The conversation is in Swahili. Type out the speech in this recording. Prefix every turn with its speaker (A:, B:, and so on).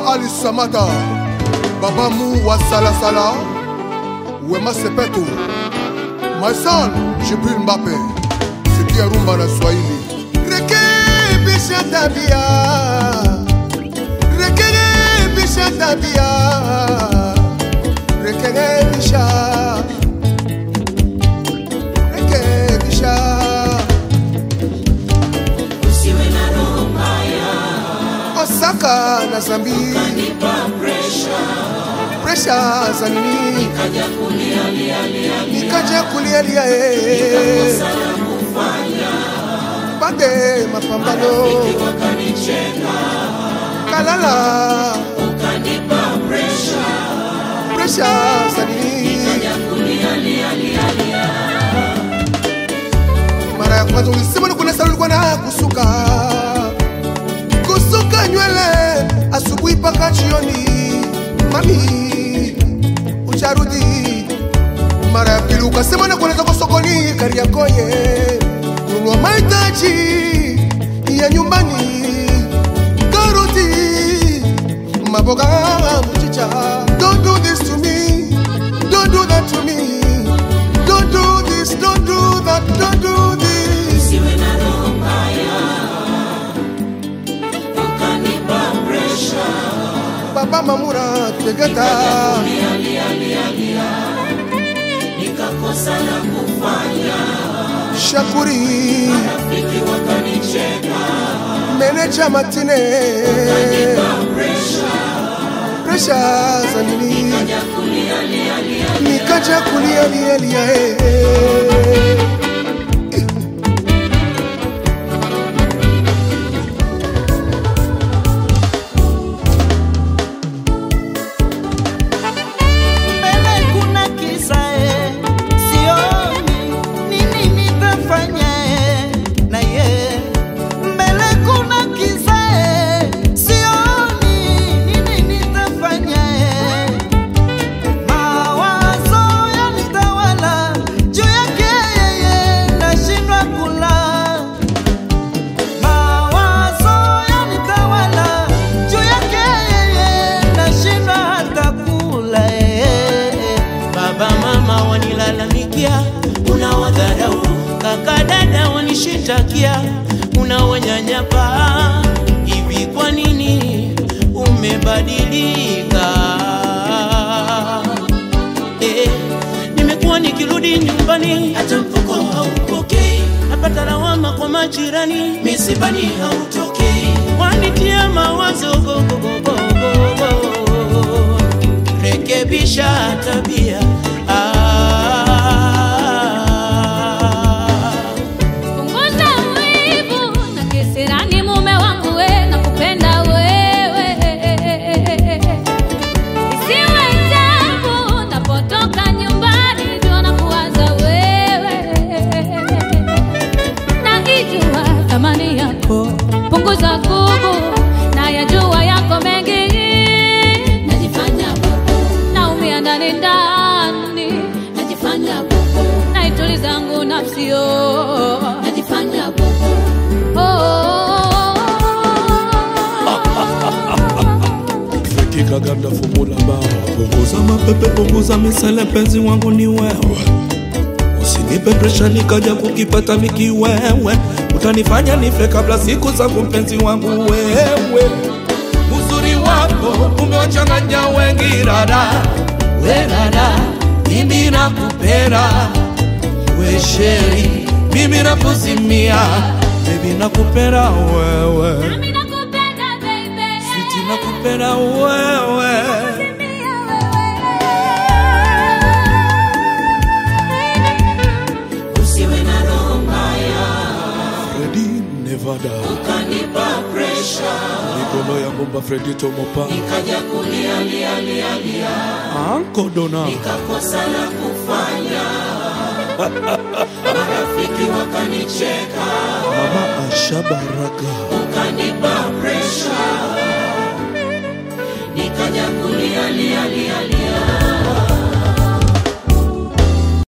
A: Ali Samata, Baba Mou wa Salasala, Wema Sepeto, my son Jibril Mbappe, sikia rumba na Swahili. Rekebisha tabia, rekebisha tabia, rekebisha, rekebisha.
B: usiwe na roho mbaya
A: Osaka na Zambi,
B: nipa presha
A: presha za nini?
B: kaja kulialialia
A: Nikaja kulialia eh,
B: sana kufanya
A: pande mapambano
B: wakanicheka
A: kalala,
B: ukanipa presha
A: presha za nini?
B: kaja kulialialialia
A: Mara ya kwanza ulisema ni kuna saluni na kusuka kusuka nywele asubuhi mpaka jioni, mami ucharudi. Mara ya pili ukasema na kueleza kwa sokoni Kariakoye kununua mahitaji ya nyumbani, karoti, maboga, mchicha. Don't do this to me, don't do that to me, don't do this, don't do that, don't do this.
B: usiwe na roho mbaya ukanipa presha
A: Baba Mamura Tegeta,
B: lialialialia nikakosa la kufanya
A: Shakuri,
B: rafiki wakanicheka
A: Meneja Matine,
B: presha
A: presha za nini?
B: kaja kulialialia
A: Nikaja kulia lia lia eh.
C: mbele kuna kisa e, sioni nini nitafanya e, na ye mbele kuna kisa e, sioni nini nitafanya e, mawazo yanitawala juu yake yeye nashindwa kula mawazo yanitawala juu yake yeye nashindwa hata kula eh. baba mama wanilalamikia unawadharau kaka dada wanishitakia unawanyanyapa hivi kwa nini umebadilika eh, nimekuwa nikirudi nyumbani hata mfuko haupokei napata lawama kwa majirani misibani hautokei wanitia mawazo gogogogogogo rekebisha tabia ah.
D: Punguza wivu na kisirani, mume wangu we, nakupenda wewe. Isiwe tabu napotoka nyumbani, jua nakuwaza wewe. Naijua thamani yako, punguza gubu, nayajua yako mengi. Najifanya bubu, naumia ndani ndani, najifanya bubu, naituliza yangu nafsi oh. najifanya bubu oh.
E: Feki kaganda fumula ba punguza mapepe punguza misele penzi wangu ni wewe usinipe presha nikaja kukipata mikiwewe utanifanya nife kabla siku zangu mpenzi wangu wewe uzuri wako umewachanganya wengi rada we rada mimi nakupenda we sheri mimi nakuzimia bebi nakupenda wewe
D: Nami nakupenda baby,
E: Siti nakupenda wewe
D: Simia wewe.
B: usiwe na roho mbaya
E: Fredi Nevada
B: ukanipa presha
E: Nikolo ya ngomba Fredi Tomopa
B: kaja kulialialialia
E: Anko Dona
B: kakosa la kufanya marafiki wakanicheka
E: Mama Asha Baraka
B: ukanipa presha nikaja kulialialialia